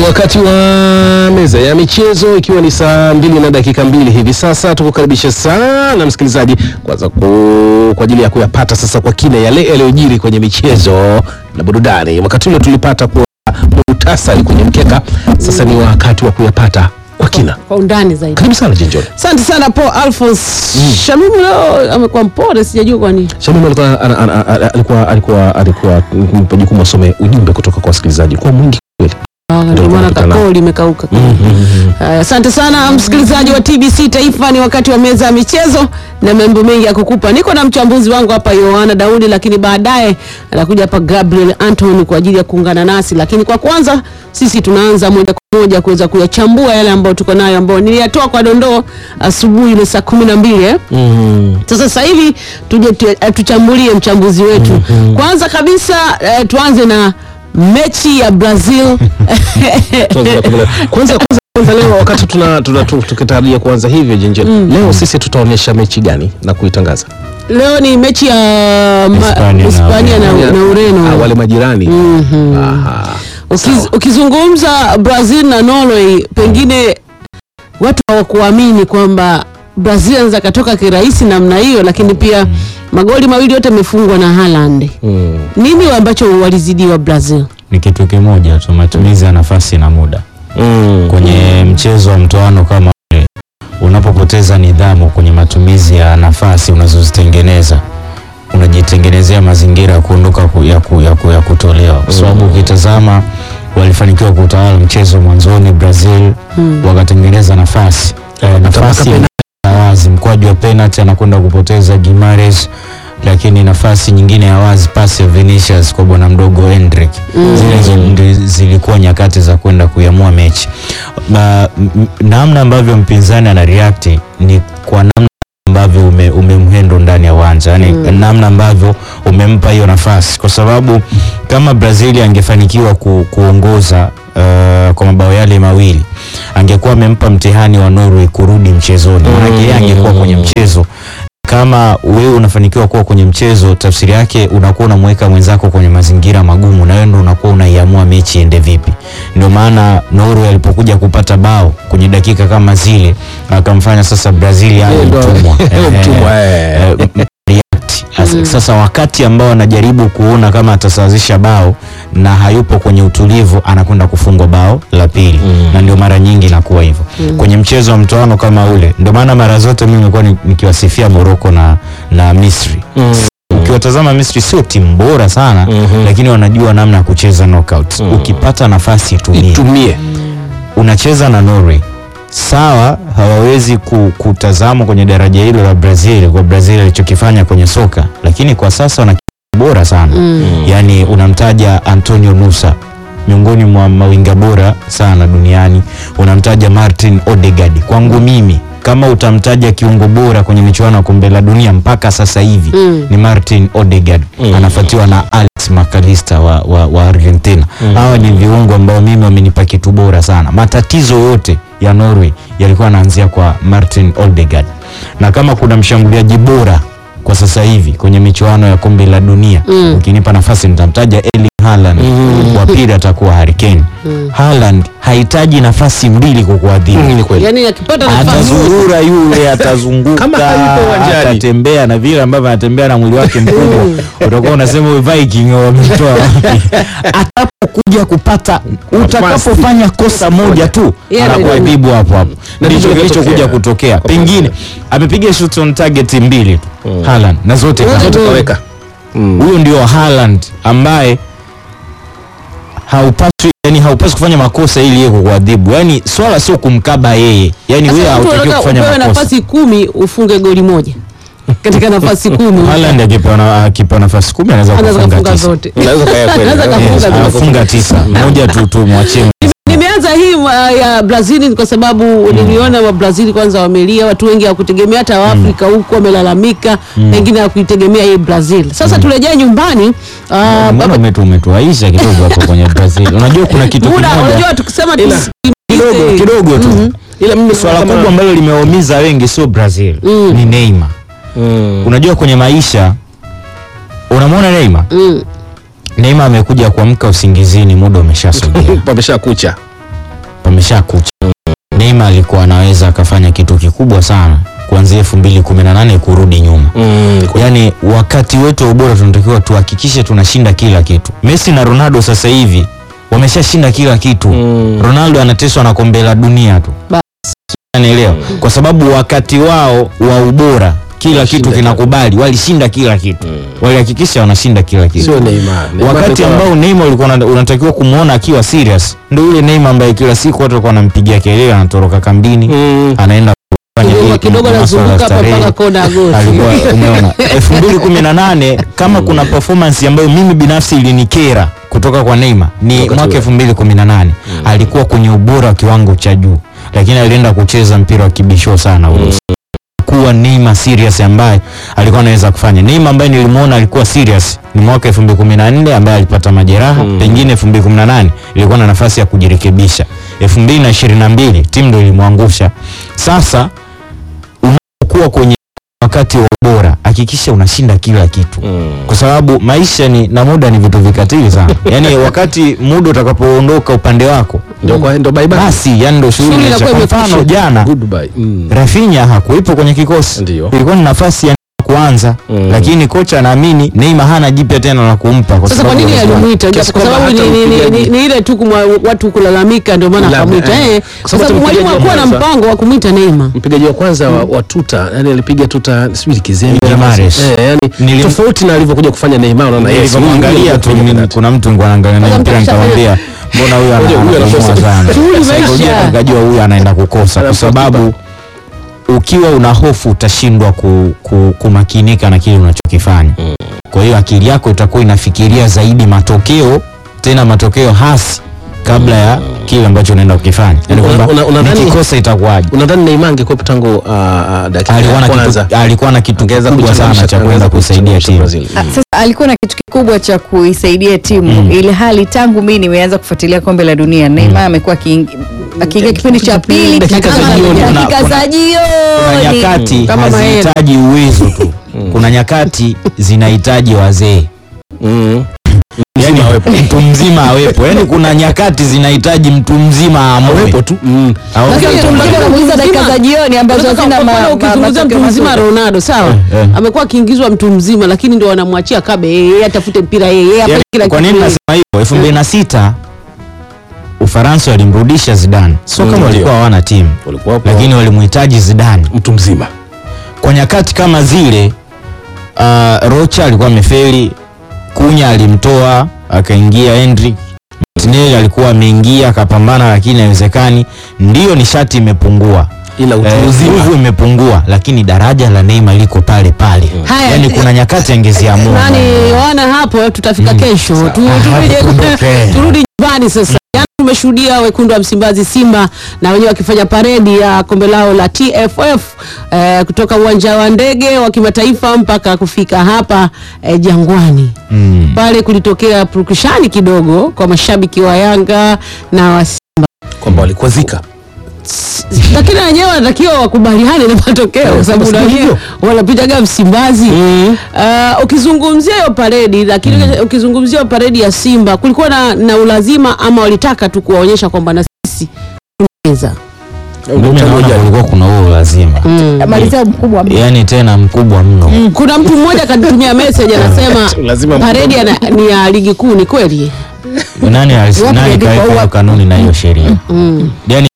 wakati wa meza ya michezo ikiwa ni saa mbili na dakika mbili hivi sasa, tukukaribisha sana msikilizaji kwanza ku, kwa ajili ya kuyapata sasa kwa kina yale yaliyojiri kwenye michezo na burudani. Wakati ule tulipata kwa muhtasari kwenye mkeka, sasa ni wakati wa kuyapata kwa kina. kwa undani zaidi. Karibu sana Jinjoni. Asante sana Paul Alphonse. Shamimu leo amekuwa mpole, sijajua kwa nini. Shamim alikuwa ana- ana- ana- alikuwa alikuwa alikuwa mpa jukumu asome ujumbe kutoka kwa wasikilizaji kwa mwingi kweli. Ah, Ndio maana tunakutana. kakoo limekauka. Haya, Asante sana msikilizaji wa TBC Taifa, ni wakati wa meza ya michezo na mambo mengi ya kukupa. Niko na mchambuzi wangu hapa Yohana Daudi, lakini baadaye anakuja hapa Gabriel Anthony kwa ajili ya kuungana nasi, lakini kwa kwanza sisi tunaanza moja kwa moja kuweza kuyachambua yale ambayo tuko nayo ambayo niliyatoa kwa dondoo asubuhi ile saa kumi na mbili eh? Sasa sasa hivi tuje tu, eh, tuchambulie mchambuzi wetu. Kwanza kabisa eh, tuanze na mechi ya Brazil Kwanza kwanza kwanza leo wakati tuna, tuna tu- tukitarajia kuanza hivyo Jinjoni, leo sisi tutaonyesha mechi gani na kuitangaza? leo ni mechi ya ma- Hispania na Hispania na, na Ah, Ureno. wale majirani Aha. Ukiz, ukizungumza Brazil na Norway, pengine watu hawakuamini kwamba Brazil anaweza katoka kirahisi namna hiyo, lakini pia magoli mawili yote yamefungwa na Haaland. Mm. Nini ambacho walizidiwa Brazil? ni kitu kimoja tu, matumizi ya nafasi na muda Mm. kwenye mchezo wa mtoano kama ule. Unapopoteza nidhamu kwenye matumizi ya nafasi unazozitengeneza, unajitengenezea mazingira ya kuondoka ku, ya, ku, ya, ku, ya kutolewa, kwa sababu ukitazama walifanikiwa kutawala mchezo mwanzoni Brazil, wakatengeneza nafasi eh, nafasi penalti. ya wazi, mkwaju wa penalty anakwenda kupoteza Gimares lakini nafasi nyingine ya wazi pasi ya Vinicius kwa bwana mdogo Endrick zile zi- ndi- zilikuwa nyakati za kwenda kuiamua mechi. Ba- m- m- namna ambavyo mpinzani ana react ni kwa namna ambavyo ume, umemhendo ndani ya uwanja yani namna ambavyo umempa hiyo nafasi, kwa sababu kama Brazil angefanikiwa ku, kuongoza uh, kwa mabao yale mawili angekuwa amempa mtihani wa Norway kurudi mchezoni, maanake yeye angekuwa kwenye mchezo kama wewe unafanikiwa kuwa kwenye mchezo, tafsiri yake unakuwa unamweka mwenzako kwenye mazingira magumu, na wewe ndo unakuwa unaiamua mechi iende vipi. Ndio maana Norway alipokuja kupata bao kwenye dakika kama zile, akamfanya sasa Brazil awe Yeye ndo- mtumwa yeye Eh, mtumwa, eh. eh, m- react. As- Sasa wakati ambao anajaribu kuona kama atasawazisha bao na hayupo kwenye utulivu, anakwenda kufungwa bao la pili na ndio mara nyingi inakuwa hivyo kwenye mchezo wa mtoano kama ule. Ndio maana mara zote mimi nimekuwa ni- nikiwasifia Morocco na, na Misri ukiwatazama Misri sio timu bora sana Mhm. lakini wanajua namna ya kucheza knockout. Ukipata nafasi itumie. Itumie. Unacheza na Norway sawa, hawawezi ku, kutazamwa kwenye daraja hilo la Brazil kwa Brazil alichokifanya kwenye soka, lakini kwa sasa wana kiungo bora sana yaani unamtaja Antonio Nusa miongoni mwa mawinga bora sana duniani, unamtaja Martin Odegaard. Kwangu mimi kama utamtaja kiungo bora kwenye michuano ya kombe la dunia mpaka sasa hivi ni Martin Odegaard, anafuatiwa na Alex McAllister wa, wa, wa Argentina. Hawa ni viungo ambao mimi wamenipa kitu bora sana. Matatizo yote ya Norway yalikuwa yanaanzia kwa Martin Odegaard, na kama kuna mshambuliaji bora kwa sasa hivi kwenye michuano ya kombe la dunia ukinipa nafasi nitamtaja Erling Haaland wa pili atakuwa Harry Kane. Haaland hahitaji nafasi mbili kukuadhibu Mm, ni kweli. Yaani akipata nafasi atazurura yule atazunguka Kama hayupo uwanjani. atatembea na vile ambavyo anatembea na mwili wake mkubwa utakuwa unasema huyu Viking wametoa wapi atakapokuja kupata utakapofanya kosa moja tu Yeah, anakuadhibu hapo hapo Na ndicho ndicho kilichokuja kilitokea. kutokea pengine amepiga shots on target mbili tu Haaland na zote Zote kama. tu. Kaweka. Mm. huyo ndio Haaland ambaye haupaswi yani haupaswi kufanya makosa ili yeye kukuadhibu yani swala sio kumkaba yeye yani wewe Sasa mtu hautakiwi anataka kufanya upewe makosa nafasi kumi ufunge goli moja katika nafasi kumi Haaland akipewa na- akipewa nafasi kumi anaweza anaweza kufunga kufunga tisa zote. Unaweza kaya kweli. Anaweza Yes. kafunga zote. anafunga tisa moja tu tu mwachie Nimeanza hii uh, ya Brazil kwa sababu niliona wa Brazil kwanza wamelia, watu wengi hawakutegemea, hata Waafrika huko wamelalamika, pengine hawakuitegemea hii Brazil. Sasa turejee nyumbani. Uh, mbona umetu umetuaisha kidogo hapo kwenye Brazil unajua kuna kitu muda kimoja unajua tukisema Ila, kidogo kidogo tu Ila mimi swala kama- kubwa ambalo limewaumiza wengi sio Brazil ni Neymar Mm. unajua kwenye maisha unamwona Neymar Mm. Neymar amekuja kuamka usingizini, muda umeshasogea. Pamesha kucha. ameshakucha. Neymar alikuwa anaweza akafanya kitu kikubwa sana kuanzia 2018 kurudi nyuma. Mm, kwa- Yaani wakati wetu wa ubora tunatakiwa tuhakikishe tunashinda kila kitu. Messi na Ronaldo sasa hivi wameshashinda kila kitu. Mm. Ronaldo anateswa na kombe la dunia tu. Ba- Anaelewa? Kwa sababu wakati wao wa ubora kila Walishinda kitu kinakubali, walishinda kila kitu. Walihakikisha wanashinda kila kitu. sio Neymar. Neymar Wakati alikuwa- ambao Neymar ulikuwa una- unatakiwa kumuona akiwa serious, ndio yule Neymar ambaye kila siku watu walikuwa wanampigia kelele, anatoroka kambini, Mm. anaenda kufanya kidogo hii kidogo masuala ya anazunguka hapa starehe. mpaka kona ya goti. alikuwa umeona 2018 kama kuna performance ambayo mimi binafsi ilinikera kutoka kwa Neymar ni Wakati mwaka ule. 2018 alikuwa kwenye ubora wa kiwango cha juu lakini alienda kucheza mpira wa kibisho sana Urusi kuwa Neymar serious ambaye alikuwa anaweza kufanya Neymar ambaye nilimuona alikuwa serious ni mwaka 2014 ambaye alipata majeraha Mm. pengine 2018 ilikuwa na nafasi ya kujirekebisha 2022 timu ndio ilimwangusha sasa unapokuwa kwenye wakati wa ubora hakikisha unashinda kila kitu Mm. kwa sababu maisha ni na muda ni vitu vikatili sana yaani wakati muda utakapoondoka upande wako Ndio kwa ndio bye bye. basi yani ndo shughuli Shughuli inaisha. inakuwa kwa mfano imekwisha. jana Goodbye. Mm. Rafinha hakuwepo kwenye kikosi Ndio. ilikuwa ni nafasi ya kuanza Mm. lakini kocha anaamini Neymar hana jipya tena la kumpa kwa Sasa kwa sababu nini ya- alimuita? Kiasi Kwa kwamba sababu hata ni, ni, ni, mpigaji- ni, ni ile tu kumwa, watu kulalamika ndio maana Labda, akamwita. eh. Eh, Kwa kwa sababu sababu mwalimu mpigaji wa hakuwa na kwanza- mpango wa kumwita Neymar. mpigaji wa kwanza wa, wa tuta yani alipiga tuta sijui kizembe Guimaraes. eh, yani Nilim- tofauti na alivyokuja kufanya Neymar unaona yes, nilivyomwangalia huyu tu alikuwa mimi- penalty. kuna mtu nilikuwa naangalia naye Kwanza mpira mtakisha nikamwambia mbona huyu ana- Huyu- huyu anakomoa anakosa. sana Shughuli imeisha. Saikolojia nikajua huyu anaenda kukosa kwa Anakosa sababu ukiwa una hofu utashindwa ku, ku, kumakinika na kile unachokifanya kwa hiyo akili yako itakuwa inafikiria zaidi matokeo tena matokeo hasi kabla ya kile ambacho unaenda kukifanya yani Una- kwamba una- unadhani- nikikosa itakuwaje unadhani Neymar angekuwepo tangu uh, uh, dakika alikuwa ya na kwanza kitu, alikuwa na kitu angeweza kikubwa sana kuchangamsha- cha kwenda angeweza kusaidia kuchangamsha timu Brazil. Ah, Sasa alikuwa na kitu kikubwa cha kuisaidia timu ili hali tangu mimi nimeanza kufuatilia kombe la dunia Neymar amekuwa akiingi- akiingia kipindi cha pili Dakika za kama jioni. dakika Kuna- za kuna jioni nyakati Kama Maera. hazihitaji uwezo tu kuna nyakati zinahitaji wazee Mm. yani mtu mzima awepo yani kuna nyakati zinahitaji mtu mzima aamue Awepo tu mm. Awe- Lakini Lakini tulikuwa mtu tunamuuliza dakika mzima- za jioni ambazo Unaweza hazina kwa ma- mfano ma- ukizungumzia mtu matokeo mzima mazuri. Ronaldo sawa, Eh, eh. amekuwa akiingizwa mtu mzima, lakini ndio wanamwachia kabe yeye yeye atafute mpira yeye yeye afanye yani, kila kwa kitu nini yeye. nasema hivyo elfu mbili na sita Ufaransa walimrudisha Zidane sio Mm, kama ndio. walikuwa hawana timu walikuwa hapo lakini walimhitaji Zidane mtu mzima kwa nyakati kama zile uh, Rocha alikuwa amefeli, Kunya alimtoa akaingia Hendrick, Martinelli alikuwa ameingia akapambana, lakini haiwezekani. Ndiyo nishati imepungua, ila utu Eh, uzima nguvu imepungua, lakini daraja la Neymar liko pale pale. Haya, Yani kuna nyakati angeziamua nani wana hapo tutafika kesho tu, turudi, tukumbuke. turudi nyumbani sasa Jana tumeshuhudia wekundu wa Msimbazi Simba na wenyewe wakifanya paredi ya kombe lao la TFF eh, kutoka uwanja wa ndege wa kimataifa mpaka kufika hapa eh, Jangwani Mm. pale kulitokea purukushani kidogo kwa mashabiki wa Yanga na wa kwamba walikwazika lakini wenyewe wanatakiwa wakubaliane na matokeo kwa sababu sasa wenyewe hivyo. wanapitaga Msimbazi. Uh, ukizungumzia hiyo paredi lakini ukizungumzia hiyo paredi ya Simba kulikuwa na, na ulazima ama walitaka tu kuwaonyesha kwamba na sisi tunaweza. Mimi naona kulikuwa kuna huo lazima, malizia mkubwa yani tena mkubwa mno. Kuna mtu mmoja akanitumia message anasema Lazima paredi ya na- ni ya ligi kuu. Ni kweli? Nani alis- Iwapo nani imeandikwa kaweka hiyo huwa- kanuni na hiyo sheria? Yani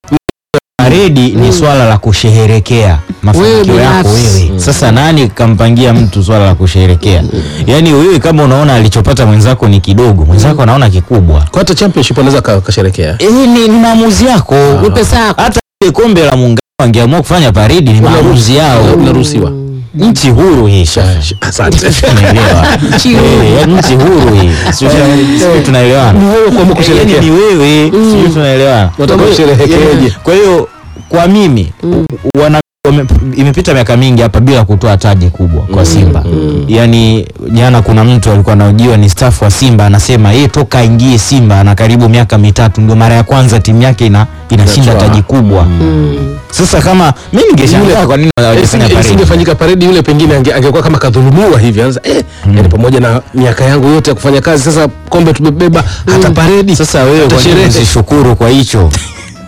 paredi ni swala la kusheherekea mafanikio Wewe yako binafsi. wewe. Sasa nani kampangia mtu swala la kusheherekea? Yani wewe kama unaona alichopata mwenzako ni kidogo, mwenzako anaona kikubwa. kwa hata championship anaweza ka- kasherekea Eh, ni, ni maamuzi yako. Ni pesa yako. Hata ile kombe la muungano wangeamua kufanya paredi ni maamuzi yao. unaruhusiwa Nchi huru hii sha. asante Tunaelewa. Nchi huru. Eh, yaani nchi huru hii. Sio sio tunaelewana. Ni wewe kuamua kusherehekea. Yaani ni wewe, sio tunaelewana. Unataka usherehekeje? Kwa hiyo kwa mimi wana wame- imepita miaka mingi hapa bila kutoa taji kubwa kwa Simba. Yaani jana kuna mtu alikuwa anaojiwa ni staff wa Simba anasema yeye toka aingie Simba na karibu miaka mitatu ndio mara ya kwanza timu yake ina inashinda Inatwaa. taji kubwa. Sasa kama mimi ningeshangaa kwa nini hawajafanya Isinge- paredi. isingefanyika paredi yule pengine ange- angekuwa kama kadhulumiwa hivi anza eh, yani pamoja na miaka yangu yote ya kufanya kazi sasa kombe tumebeba hata paredi Sasa wewe hata kwa nini sherehe usishukuru kwa hicho?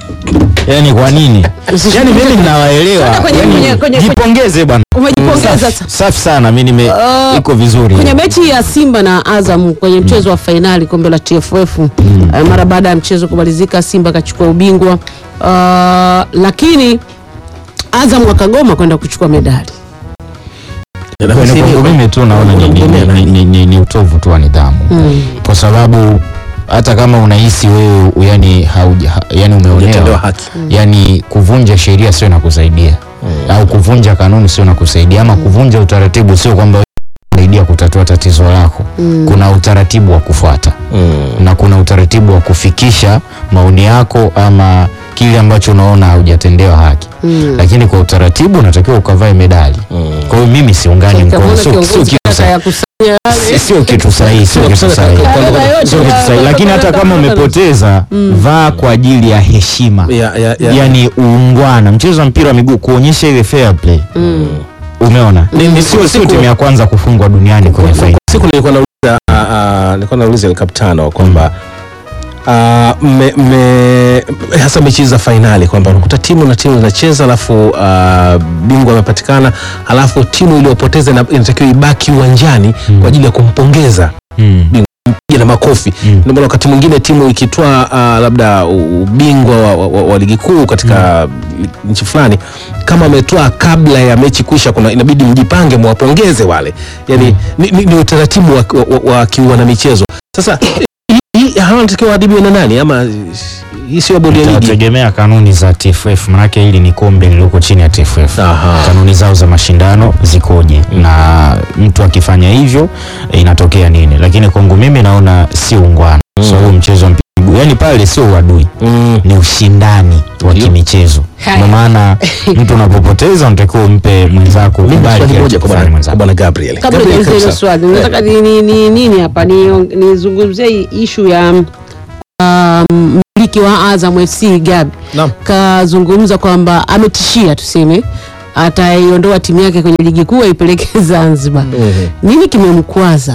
yani kwa nini yani mimi ninawaelewa Sasa kwenye- yani, kwenye- kwenye- jipongeze bwana Umejipongeza Safi- sasa. safi sana mi nime Ah, iko vizuri kwenye mechi ya Simba na Azam kwenye mchezo wa fainali kombe la TFF eh, mara baada ya mchezo kumalizika, Simba akachukua ubingwa Ah, lakini Azam wakagoma kwenda kuchukua medali. Kwenye kwangu mimi tu naona ni, ni, ni, ni, ni, ni utovu tu wa nidhamu kwa sababu hata kama unahisi wewe yani, hauja, ha- yani Hujatendewa umeonewa haki. yani kuvunja sheria sio nakusaidia au kuvunja kanuni sio nakusaidia ama kuvunja utaratibu sio kwamba saidia kutatua tatizo lako kuna utaratibu wa kufuata na kuna utaratibu wa kufikisha maoni yako ama kile ambacho unaona haujatendewa haki lakini kwa utaratibu unatakiwa ukavae medali kwa hiyo mimi siungani mkono Kamwona sio sio kiongozi kitu kaka sahihi ya kusanya Si- sio kitu sahihi sio kitu sahihi Baba yote Sio kitu ya- sahihi. lakini hata kama umepoteza vaa kwa ajili ya heshima Ya- ya- ya- yani uungwana mchezo wa mpira wa miguu kuonyesha ile fair play umeona Ni- ni- sio sio siku- timu ya kwanza kufungwa duniani kwenye Kwa- fainali kwa siku nilikuwa nauliza ah, ah, nilikuwa nauliza El Capitano kwamba ah, mme- mme- hasa mechi za fainali kwamba unakuta timu na timu zinacheza alafu ah, bingwa amepatikana alafu timu iliyopoteza ina- inatakiwa ibaki uwanjani kwa ajili ya kumpongeza Mm. piga na makofi Mm. ndio maana wakati mwingine timu ikitwaa ah, labda u- ubingwa wa, wa, wa, wa ligi kuu katika li- nchi fulani kama ametwaa kabla ya mechi kuisha kuna inabidi mjipange mwapongeze wale yani ni, ni, ni utaratibu wa, wa, wa kiwana michezo sasa hii- hii hawa wanatakiwa waadhibiwe na nani ama hii sio bodi ya ligi itategemea kanuni za TFF manake hili ni kombe lililoko chini ya TFF Aha. kanuni zao za mashindano zikoje na mtu akifanya hivyo eh, inatokea nini lakini kwangu mimi naona sio ungwana so huu mchezo wa mpira wa miguu, yani pale sio uadui Mm. ni ushindani wa Ndio. kimichezo Haya. ndio maana mtu unapopoteza unatakiwa umpe mwenzako Mimi kubali swali kile moja kwa alichokifanya bwana- kwa mwenzako bwana Gabriel kabla Gabriel nianze hilo kabisa. swali nataka ni, ni, ni, nini hapa ni- nizungumzie hii ishu ya um, mmiliki wa Azam FC Gabi Naam. kazungumza kwamba ametishia tuseme ataiondoa timu yake kwenye ligi kuu aipeleke Zanzibar. Mhm. Nini kimemkwaza?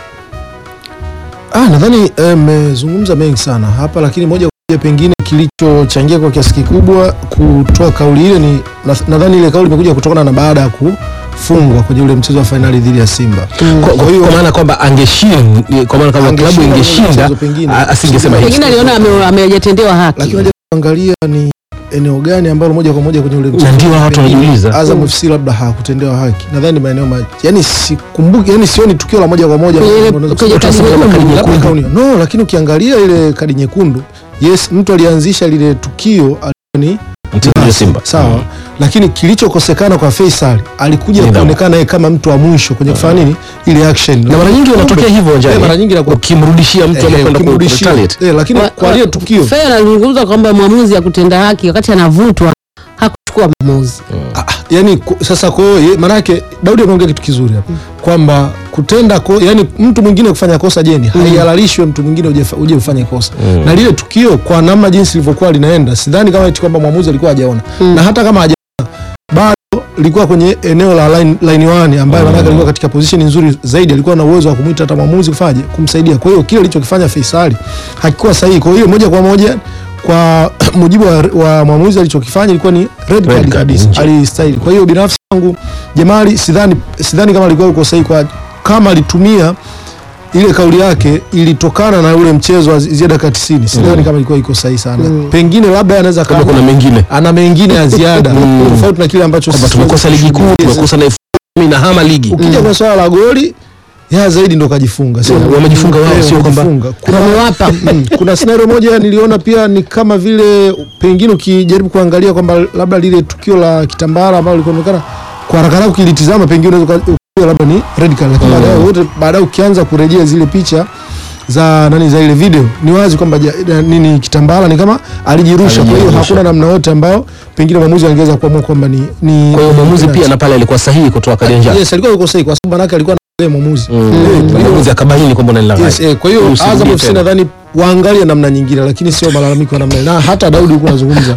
Ah, nadhani mmezungumza mengi sana hapa, lakini moja kwa moja pengine kilichochangia kwa kiasi kikubwa kutoa kauli ile ni na- nadhani ile kauli imekuja kutokana na baada ya kufungwa kwenye ule mchezo wa fainali dhidi ya Simba. Kwa- kwa kwa maana kwamba angeshinda kwa maana kama klabu Angeshinda ingeshinda mchezo pengine. a- asingesema hivi Pengine aliona ame- amejatendewa haki. Lakini moja kuangalia ni eneo gani ambalo moja kwa moja kwenye ule mchezo Na ndio watu pengine wanajiuliza. Azam FC labda hakutendewa haki. Nadhani maeneo ma yani sikumbuki, yani sioni tukio la moja kwa moja Kwenye ile- ambalo unaweza kwenye kusema kadi labda nyekundu. labda kauni. No, lakini ukiangalia ile kadi nyekundu, yes, mtu alianzisha lile tukio alikuwa ni mchezaji wa Simba sawa lakini kilichokosekana kwa Faisal alikuja Nidhamu. kuonekana yeye kama mtu wa mwisho kwenye kufanya nini ile action na mara nyingi wanatokea hivyo Eh, njani mara nyingi inakuwa ukimrudishia mtu ama eh, kwenda ukimrudishia. kumretaliate Eh, lakini Wa- kwa wa- ile tukio Fair anazungumza kwamba mwamuzi ya kutenda haki wakati anavutwa hakuchukua maamuzi. Ah, yani ku- sasa kwa hiyo ye- maanake Daudi ameongea kitu kizuri hapa kwamba kutenda ko, yani mtu mwingine kufanya kosa jeni haihalalishwe mtu mwingine uje fa- uje ufanye kosa na lile tukio kwa namna jinsi lilivyokuwa linaenda sidhani kama eti kwamba mwamuzi alikuwa hajaona na hata kama hajaona bado likuwa kwenye eneo la line, line one ambayo manake alikuwa katika position nzuri zaidi alikuwa na uwezo wa kumwita hata mwamuzi kufaje kumsaidia kwa hiyo kile alichokifanya Faisali hakikuwa sahihi kwa hiyo moja kwa moja kwa mujibu wa, wa mwamuzi alichokifanya ilikuwa ni red Red card card, kabisa nje. alistahili kwa hiyo binafsi yangu Jamali sidhani sidhani kama alikuwa uko sahihi kwa kama alitumia ile kauli yake ilitokana na ule mchezo wa zi- ziada dakika 90 sidhani kama ilikuwa iko sahihi sana pengine labda anaweza kama kama kuna mengine ana mengine ya ziada tofauti na kile ambacho kwamba sisi tumekosa ligi kuu Yes. tumekosa na elfu kumi na hama ligi ukija kwa swala la goli ya zaidi ndo kajifunga sio Mm, wamejifunga wao, Eh, sio kwamba- wamejifunga. kuna Wamewapa. Mm, kuna scenario moja niliona pia ni kama vile pengine ukijaribu kuangalia kwamba labda lile tukio la kitambara ambalo lilionekana kwa haraka haraka ukilitizama pengine unaweza uka- ukaona labda ni red card lakini baadaye wote baadaye ukianza kurejea zile picha za nani za ile video ni wazi kwamba ja- na- nini kitambara ni kama alijirusha kwa hiyo Alijirusha. hakuna namna yote ambao pengine mwamuzi angeweza kuamua kwamba ni ni kwa hiyo mwamuzi pia na pale alikuwa sahihi kutoa kadi ya njano yes alikuwa yuko sahihi kwa sababu manake alikuwa na mwamuzi Mm. Eh, kwa hiyo- mwamuzi akabaini kwamba unanilaghai Yes, eh, kwa hiyo Usirudie Azam FC tena. nadhani waangalie namna nyingine, lakini sio malalamiko ya namna hiyo. na hata Daudi huko anazungumza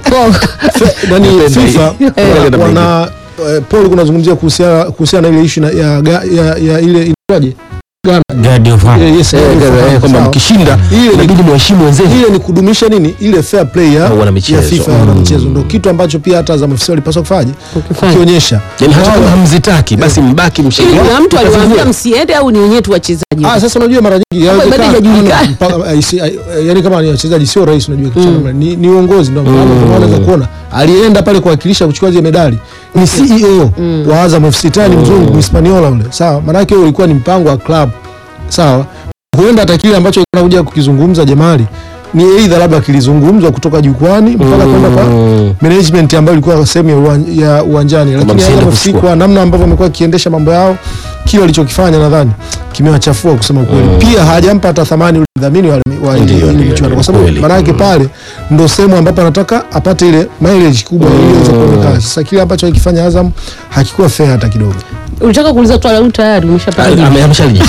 Fe- nani Napenda FIFA hii. wana- Eh. wana eh, Paul kunazungumzia kuhusiana kuhusiana na ile issue na- ya, ga- ya, ya ile inaitwaje God of Honor. Eh, yes, Eh, God of Honor, eh, kwamba sawa. mkishinda Ile ni- inabidi mheshimu wenzenu. ile ni kudumisha nini ile fair play ya, Au wanamichezo. ya FIFA ya Mm. wanamichezo ndo kitu ambacho pia hata Azam FC walipaswa kufanya Kukifanya. kukionyesha Yaani hata Wao- kama hamzitaki basi mbaki Ili mshiriki. kuna mtu aliwaambia msiende au ni wenyewe tu wachezaji Ah, sasa unajua mara nyingi Kama yawezekana- bado hajajulikana. ana- mpaka- eh, si- eh, yaani kama ni wachezaji sio rahisi unajua kitu cha namna- ni, ni uongozi ndio maana ndio maana unaweza kuona alienda pale kuwakilisha kuchukua zile medali ni CEO wa Azam FC tani mzungu Mhispaniola ule sawa maana yake ulikuwa ni mpango wa club sawa huenda hata kile ambacho anakuja kukizungumza Jamali ni aidha labda kilizungumzwa kutoka jukwani mpaka kwenda kwa management ambayo ilikuwa sehemu ya uwan- ya uwanjani, lakini msiende Azam FC kuchukua. kwa namna ambavyo wamekuwa wakiendesha mambo yao, kile walichokifanya nadhani kimewachafua kusema ukweli. Pia hajampa hata thamani ule mdhamini wa, wa ile- Ndio, ile ndio, michuano, ndio, kwa sababu kweli. maana yake pale ndo sehemu ambapo anataka apate ile mileage kubwa ili iweze kuonekana. Sasa kile ambacho alikifanya Azam hakikuwa fair hata kidogo. ulitaka kuuliza swali au tayari umeshapata jibu? Ame- ameshalijibu.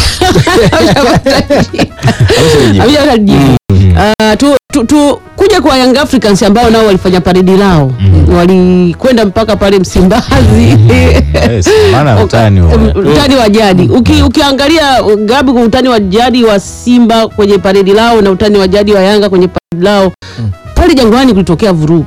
Ameshalijibu. Ameshapata jibu. Ah, tu, tu, tu kuja kwa Young Africans ambao nao walifanya paredi lao walikwenda mpaka pale Msimbazi Yes, maana utani wa- utani wa jadi Uki, ukiangalia Gabi kwa utani wa jadi wa Simba kwenye paredi lao na utani wa jadi wa Yanga kwenye paredi lao pale Jangwani kulitokea vurugu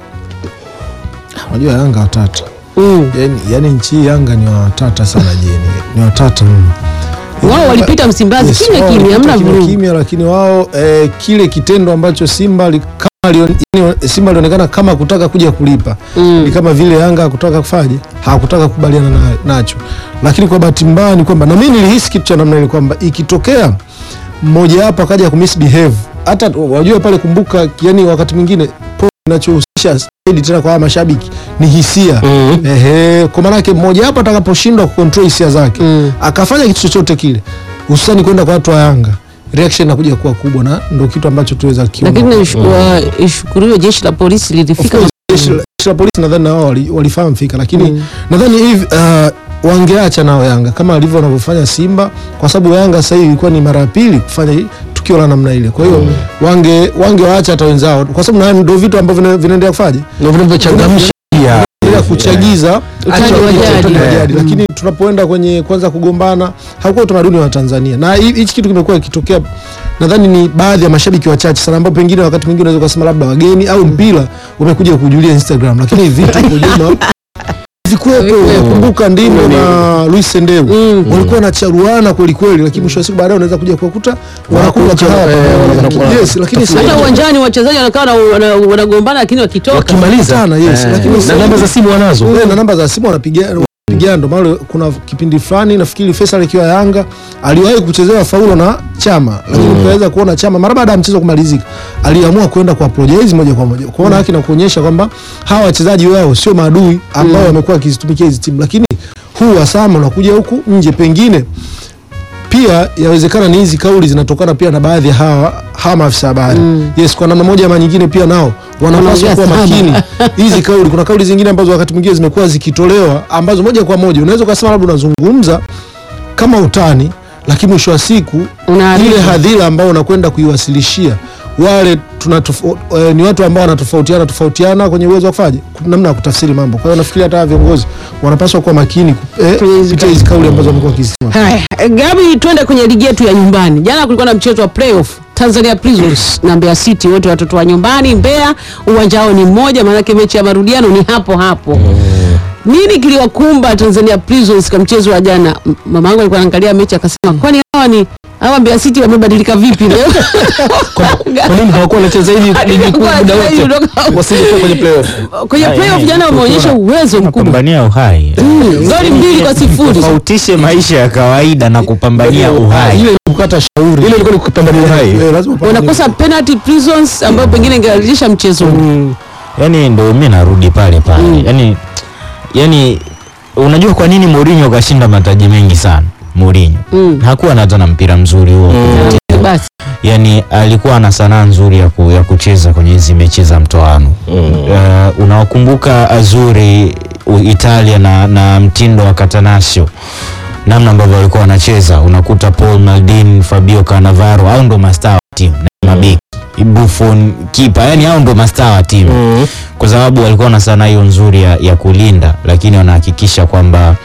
Unajua Yanga watata mm. yani, yani nchi hii Yanga ni watata sana jeni, ni watata mno. wao walipita Msimbazi Yes, kimya wao kimya, walipita hamna kimya vurugu kimya, lakini wao eh, kile kitendo ambacho Simba li- kama lion, yani, Simba alionekana kama kutaka kuja kulipa Mm. ni kama vile Yanga hakutaka kufaje, hakutaka kukubaliana na, nacho. Lakini kwa bahati mbaya ni kwamba na mimi nilihisi kitu cha namna ile kwamba ikitokea mmoja wapo akaja kumisbehave, hata wajua pale, kumbuka, yani wakati mwingine po kinachohusisha zaidi tena kwa hawa mashabiki ni hisia Mm. Ehe, kwa maana yake mmoja hapo atakaposhindwa kucontrol hisia zake Mm. akafanya kitu chochote kile, hususani kwenda kwa watu wa Yanga, reaction inakuja kuwa kubwa, na ndio kitu ambacho tuweza kiona. lakini ishu- wa- ishukuriwe jeshi la polisi Of lilifika course, jeshi la- jeshi la polisi nadhani na wao wali- walifahamu fika, lakini nadhani hivi uh, wangeacha nao Yanga kama alivyo wanavyofanya Simba, kwa sababu Yanga sasa hivi ilikuwa ni mara ya pili kufanya hii- tukio la namna ile. Kwa hiyo wange wangewaacha hata wenzao, kwa sababu na ndio vitu ambavyo vina- vinaendelea kufaje Ndio vinavyochangamsha pia. bila kuchagiza Utani acha wa ule jadi. utani wa jadi. lakini tunapoenda kwenye kwanza kugombana haukuwa utamaduni wa Tanzania, na hi- hichi kitu kimekuwa kikitokea, nadhani ni baadhi ya mashabiki wachache sana ambao pengine wakati mwingine unaweza kusema labda wageni au mpira umekuja kujulia Instagram, lakini hivi vitu kwa ujumla vikuwepo. Kumbuka Ndimo na Luis Sendeu walikuwa wanacharuana kweli kweli, lakini mwisho wa siku baadaye unaweza kuja kuwakuta wanakula kahawa eh, pamoja. wanakula- Yes, lakini sasa hata uwanjani wachezaji wanakaa na- wana- wanagombana lakini wakitoka Wakimaliza Sana, yes, eh, lakini na sasa- namba za simu wanazo. Eh, na namba za simu wanapigana wanapigana. Ndio maana kuna kipindi fulani nafikiri Faisal akiwa Yanga aliwahi kuchezewa faulo na Chama, lakini ukaweza kuona Chama mara baada ya mchezo kumalizika aliamua kwenda kwa apologize moja kwa moja kuona haki na kuonyesha kwamba hawa wachezaji wao sio maadui ambao wamekuwa wakizitumikia hizi timu, lakini huu wasama unakuja huku nje pengine pia yawezekana ni hizi kauli zinatokana pia na baadhi ya hawa hawa maafisa habari yes, kwa namna moja ama nyingine pia nao wanapaswa Wanaongea kuwa sana. makini hizi kauli. Kuna kauli zingine ambazo wakati mwingine zimekuwa zikitolewa ambazo moja kwa moja unaweza ukasema labda unazungumza kama utani, lakini mwisho wa siku Unaharibu. ile hadhira ambao unakwenda kuiwasilishia wale tunatofo, eh, ni watu ambao wanatofautiana tofautiana kwenye uwezo wa kufanya namna ya kutafsiri mambo. Kwa hiyo nafikiri hata hawa viongozi wanapaswa kuwa makini eh, Kwenye hizi kupitia hizi kauli ambazo wamekuwa wakizisema. Haya, Gabi, twende kwenye ligi yetu ya nyumbani. Jana kulikuwa na mchezo wa playoff Tanzania Prisons na Mbeya City, wote watoto wa nyumbani. Mbeya uwanja wao ni mmoja, maanake mechi ya marudiano ni hapo hapo. Nini kiliwakumba Tanzania Prisons katika mchezo wa jana? M- Mama yangu alikuwa anaangalia mechi akasema, kwani hawa ni hawa Mbeya City wamebadilika vipi leo? Kwa nini hawakuwa wanacheza hivi ligi kuu muda wote? Wasingekuwa kwenye playoff. Kwenye playoff jana wameonyesha uwezo mkubwa, kupambania uhai goli mbili kwa sifuri. tofautishe maisha ya kawaida na kupambania uhai Ile ni kukata shauri. Ile ilikuwa ni kupambania uhai. Eh, lazima upambane. Wanakosa penalty Prisons ambayo pengine ingerejesha mchezo huu. yani ndo mi narudi pale pale yani, yani unajua kwa nini Mourinho kashinda mataji mengi sana Mourinho Mm. hakuwa na hata na mpira mzuri huo Basi yani alikuwa na sanaa nzuri ya, ku, ya kucheza kwenye hizi mechi za mtoano uh, unawakumbuka Azuri u- Italia na, na mtindo wa Catanaccio namna ambavyo walikuwa wanacheza unakuta Paul Maldini Fabio Cannavaro au ndo mastaa wa timu na mabeki Buffon kipa yani hao ndo mastaa wa timu kwa sababu walikuwa na sanaa hiyo nzuri ya, ya kulinda lakini wanahakikisha kwamba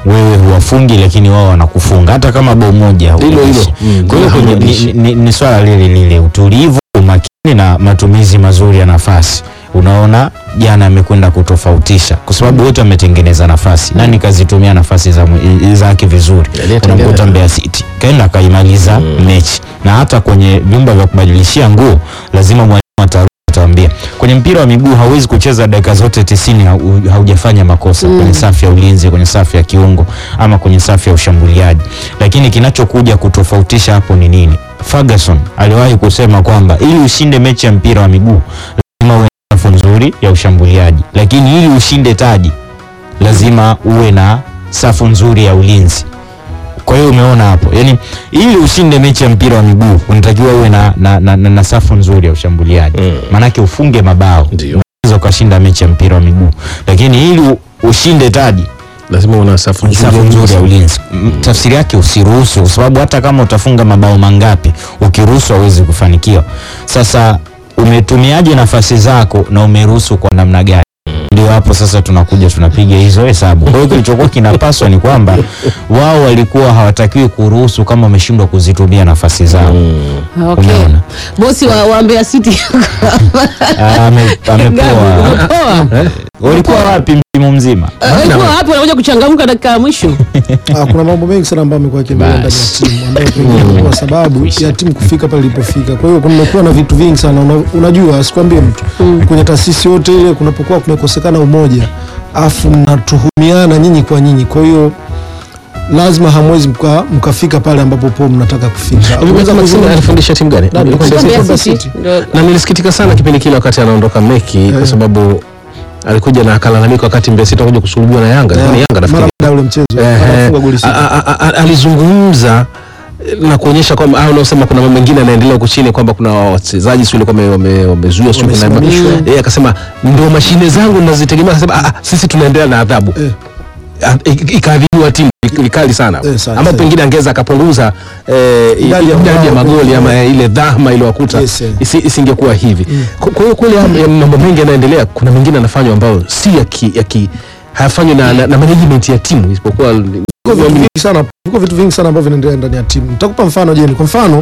wewe huwafungi lakini wao wanakufunga hata kama bao moja Hilo hilo. hurudishi. Mm, Kwa hiyo kwenye- hurudishi. ni, ni, ni swala lile lile utulivu, umakini na matumizi mazuri ya nafasi. Unaona jana amekwenda kutofautisha kwa sababu wote wametengeneza nafasi. Nani kazitumia nafasi za mwe- zake vizuri? Aliyetengeneza. Unamkuta Mbeya City kaenda akaimaliza mechi, na hata kwenye vyumba vya kubadilishia nguo lazima mwalimu atarudi atawambia. Kwenye mpira wa miguu hauwezi kucheza dakika zote tisini hau- haujafanya makosa kwenye safu ya ulinzi, kwenye safu ya kiungo ama kwenye safu ya ushambuliaji, lakini kinachokuja kutofautisha hapo ni nini? Ferguson aliwahi kusema kwamba ili ushinde mechi ya mpira wa miguu lazima uwe na safu nzuri ya ushambuliaji, lakini ili ushinde taji lazima uwe na safu nzuri ya ulinzi. Kwa hiyo umeona hapo, yani ili ushinde mechi ya mpira wa miguu unatakiwa uwe na, na, na, na, na safu nzuri ya ushambuliaji Mm. maanake ufunge mabao Ndio. unaweza ukashinda mechi ya mpira wa miguu, lakini ili u- ushinde taji lazima una safu nzuri safu ya nzuri ya ulinzi. ulinzi. M- Tafsiri yake usiruhusu, kwa sababu hata kama utafunga mabao mangapi, ukiruhusu hauwezi kufanikiwa. Sasa umetumiaje nafasi zako na umeruhusu kwa namna gani? Ndio hapo sasa tunakuja tunapiga hizo hesabu. Kwa hiyo kilichokuwa kinapaswa ni kwamba wao walikuwa hawatakiwi kuruhusu kama wameshindwa kuzitumia nafasi zao. Okay. Umeona? Bosi wa, wa Mbeya City Ah, ame- Amepoa. Poa. Walikuwa wapi msimu mzima? Walikuwa wapi wanakuja kuchangamka dakika ya mwisho? Ah, kuna mambo mengi sana ambayo amekuwa akiendelea ndani ya timu ambayo pengine kwa sababu ya timu kufika pale ilipofika. Kwa hiyo kumekuwa na vitu vingi sana una, unajua sikwambie mtu kwenye taasisi yote ile kunapokuwa kumekosekana umoja afu mnatuhumiana nyinyi kwa nyinyi, kwa hiyo lazima hamwezi mka, mkafika pale ambapo po mnataka kufika. Hivi Unaweza Maxime kuzungumza- alifundisha timu gani? Nani? Ilikuwa Mbeya Mbeya City? City. City. Ndio. na nilisikitika sana kipindi kile wakati anaondoka Meki kwa sababu alikuja na akalalamika wakati Mbeya City anakuja kusulubiwa na Yanga. Ilikuwa ni Yanga mara nafikiri. baada ya ule mchezo Ehe. anafunga goli sita. A- a- a- alizungumza na kuonyesha kwamba au unaosema kuna mambo mengine yanaendelea huko chini kwamba kuna wachezaji sio walikuwa wame- wame- wamezuiwa sio kuna Wamesimamishwa. yeye akasema ndio mashine zangu ninazitegemea akasema "Ah, ah, sisi tunaendelea na adhabu Eh. Ah, ik- ikaadhibiwa timu vikali sana Eh, sana, ama sana. pengine angeweza akapunguza eh, Idadi ya idadi ya mabao. magoli ama eh, ile dhahma iliyowakuta Yes, eh. isi- isingekuwa hivi Kwa- kwa hiyo kweli haya ya mambo mengi yanaendelea kuna mengine yanafanywa ambayo si ya ki, ya ki hayafanywi na, na, na management ya timu isipokuwa Viko vitu vingi sana, viko vitu vingi sana ambavyo vinaendelea ndani ya timu. Nitakupa mfano Jeni, kwa mfano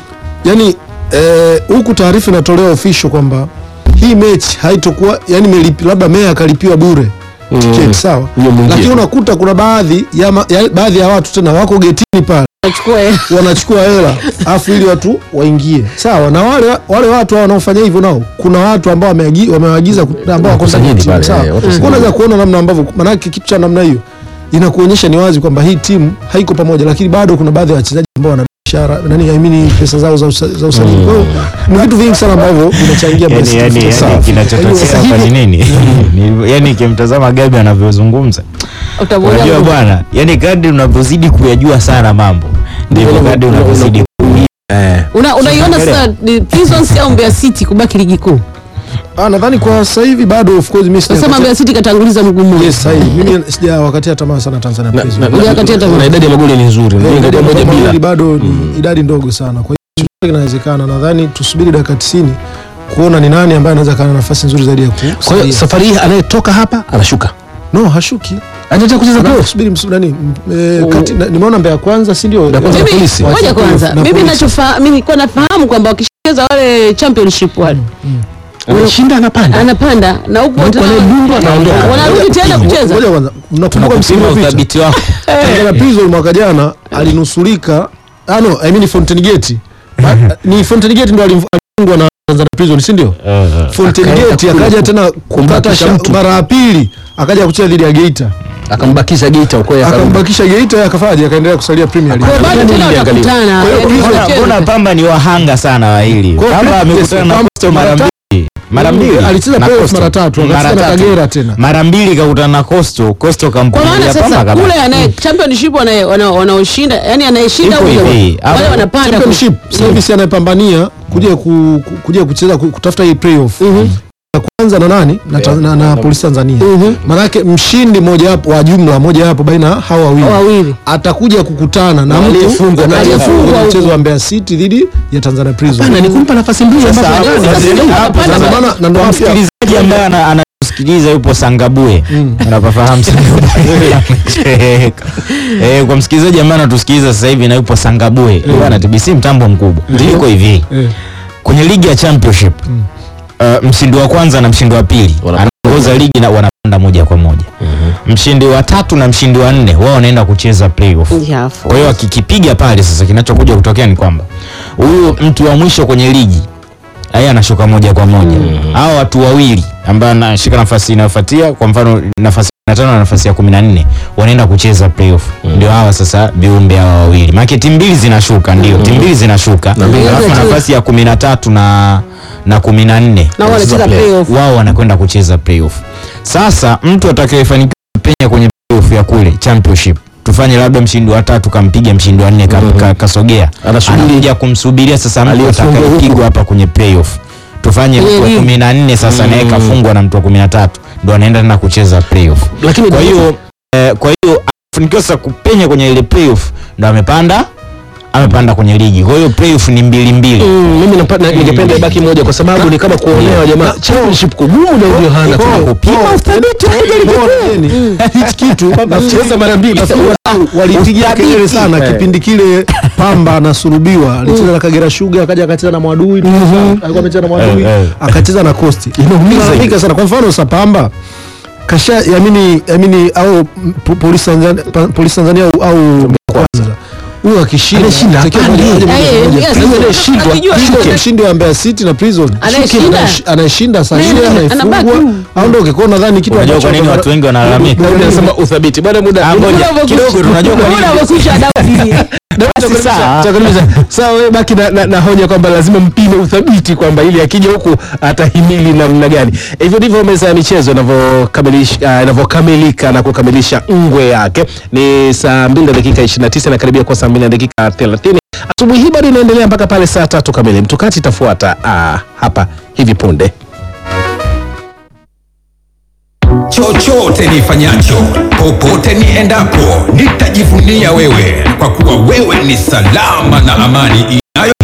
yani eh, huku taarifa inatolewa official kwamba hii mechi haitokuwa yani melipi, labda meya akalipiwa bure tiketi sawa, Hiyo mwingine. lakini unakuta kuna baadhi ya, ma, ya baadhi ya watu tena wako getini pale Achukue. wanachukua hela afu ili watu waingie sawa, na wale wale watu hao wanaofanya hivyo nao kuna watu ambao wameagi- wamewaagiza ku- ambao wako ndani ya Wakusanyeni timu pale, sawa. eh, watu Kwa unaweza kuona namna ambavyo maanake kitu cha namna hiyo inakuonyesha ni wazi kwamba hii timu haiko pamoja, lakini bado kuna baadhi ya wachezaji ambao wana biashara nani, I mean pesa zao za usa- za usajili. Kwa hiyo ni vitu vingi sana ambavyo vinachangia yani, basi yani, tufike sawa. yani kinachotokea Sasa hapa ni hivi- nini? Ni- yani kimtazama Gabi anavyozungumza, Utamuona unajua Mungu. bwana, yani kadri unavyozidi kuyajua sana mambo ndivyo Una- kadri una- unavyozidi kuumia. eh, Una- unaiona sasa ni Prisons au Mbeya City kubaki ligi kuu? Ah, nadhani kwa sasa hivi bado of course mimi Nasema sija Mbeya City katanguliza mguu mmoja. yes, sahihi. Mimi sija wakatia tamaa sana Tanzania na- Prisons. na- Moja kati ya na- tamaa. na idadi ya magoli ni nzuri Eh, Mlinga idadi ya kwa moja magoli bila bado ni idadi ndogo sana, kwa hiyo chochote kinawezekana. Nadhani tusubiri dakika 90 kuona ni nani ambaye anaweza kana nafasi nzuri zaidi ya kwa hiyo kusaidia. safari hii anayetoka hapa anashuka No, hashuki. anataka kucheza playoff Subiri msu- nani? m- eh, kati- na- Nimeona Mbeya kwanza, si ndio? Na kwanza Eh, Mimi polisi. ngoja Wacha kwanza, polisi, na mimi polisi. nachofahamu mimi nilikuwa nafahamu kwamba wakishacheza wale championship wale anashinda anapanda anapanda na huku Na huku tena- anayedundwa anaondoka. wanarudi tena kucheza. Ngoja kwanza, mnakumbuka msimu Tunakupima uliopita uthabiti wako. Tanzania Prison mwaka jana alinusurika, ah no, I mean Fountain Gate. Ba- Ni Fountain Gate ndo alim- alifungwa na Tanzania Prison, si ndio? Fountain Akaenda Gate kule akaja ku- tena kupata kumbakisha sha- mtu. mara ya pili akaja kucheza dhidi ya Geita. akambakisha Geita huko yeye akarudi. Akambakisha Geita yeye akafaje akaendelea kusalia Premier League. Kwa bado tena Niliangalia. watakutana. Kwa hiyo yaani Prisons- Mbona- wacheze. Mbona Pamba ni wahanga sana wa hili? Kwa hiyo Pamba Prisons- amekutana na Pamba Coastal mara mara mbili. Mara mbili. Alicheza Na playoff Coastal. mara tatu, akacheza Mara na tatu. Kagera tena. Mara mbili kakutana na Coastal, Coastal Kwa maana kampulia Pamba sasa kabisa. kule anaye championship anaye- wana- wanaoshinda yani anayeshinda Ipo huyo hivi, wale hapo. wanapanda ku- Championship sasa hivi si anayepambania kuja ku, ku- kuja kucheza ku- kutafuta hii playoff. Na kwanza na nani? Na, ta- na, na Polisi Tanzania. Maanake mshindi moja hapo wa jumla moja hapo baina ya hao wawili. wawili. Atakuja kukutana na mtu aliyefungwa kati ya aliyefungwa kwenye huko. mchezo wa Mbeya City dhidi ya Tanzania Prison. Hapana, ni kumpa nafasi mbili Sasa ambazo hapo anaweza. sasa- hapo Wanapanda sasa- Ndio maana- na ndio kwa maana pia- msikilizaji ambaye ana- ana sikiliza yupo Sangabue unapafahamu Sangabue eh, kwa msikilizaji ambaye anatusikiliza sasa hivi na yupo Sangabue bwana TBC mtambo mkubwa iko hivi Eh. kwenye ligi ya championship uh, mshindi wa kwanza na mshindi wa pili Wana- anaongoza ligi na wanapanda moja kwa moja mshindi wa tatu na mshindi wa nne wao wanaenda kucheza playoff Yafu. kwa hiyo akikipiga pale sasa kinachokuja kutokea ni kwamba huyu mtu wa mwisho kwenye ligi yeye anashuka moja kwa moja hao watu wawili ambao anashika nafasi inayofuatia kwa mfano nafasi ya tano na nafasi ya kumi na nne wanaenda kucheza playoff ndio hawa sasa viumbe hawa wawili maana timu mbili zinashuka ndio timu mbili zinashuka mbili alafu zinacheza. nafasi ya kumi na tatu na na kumi na nne Na wao wanacheza play- playoff. wao wanakwenda kucheza playoff sasa mtu atakayefanikiwa kupenya kwenye playoff ya kule championship tufanye labda mshindi wa tatu kampiga mshindi wa nne ka, ka, kasogea Anasubiri. anakuja kumsubiria sasa mtu Aliyefungwa huku. atakayepigwa hapa kwenye playoff tufanye Kwenye mtu wa ligi. kumi na nne sasa naye kafungwa na mtu wa kumi na tatu ndo anaenda tena kucheza playoff Lakini kwa hiyo eh, kwa hiyo afanikiwa sasa kupenya kwenye ile playoff ndo amepanda amepanda kwenye ligi kwa hiyo playoff ni mbili mbili Mm, mimi napa- na- ningependa ibaki moja kwa sababu ni kama kuonewa jamaa. Championship kugumu na ndio hana Kwa- tena. kupima uthabiti hichi kitu Nacheza mara mbili. nafikiri walipigia kelele sana Eh. kipindi kile Pamba anasulubiwa alicheza na Kagera Sugar akaja akacheza na Mwadui alikuwa amecheza na Mwadui Eh, eh. akacheza na Coast inaumiza sana kwa mfano sasa Pamba kasha yamini yamini au po- polisi Tanzania pa- polisi Tanzania au, au kwanza huyo akishinda Anashinda, atakiwa hapandi. moja- moja- Eh, moja- yes, moja- yes. Akijua Shuke, shuke. mshindi wa Mbeya City na Prison Anayeshinda. Shuke, anayesh- anayeshinda saa Nani? ile Anabaki. anaifungwa aondoke kwa nadhani kitu unajua ambacho kwa nini watu wengi wanalalamika Daudi anasema uthabiti. Bwana muda. Ah, ngoja, Muda kidogo umekwisha. tunajua kwa nini Muda umekwisha, Daudi. Basi sawa. Chakaribisha. Sawa wewe baki na, na, na hoja kwamba lazima mpime uthabiti kwamba ili akija huku atahimili namna gani. Hivyo ndivyo meza ya michezo inavyokamilisha uh, inavyokamilika na kukamilisha ngwe yake. Ni saa 2 na dakika 29 na karibia kwa saa 2 na dakika 30. Asubuhi hii bado inaendelea mpaka pale saa tatu kamili. Mtukati itafuata uh, hapa hivi punde. chochote nifanyacho, popote niendapo, nitajivunia wewe, kwa kuwa wewe ni salama na amani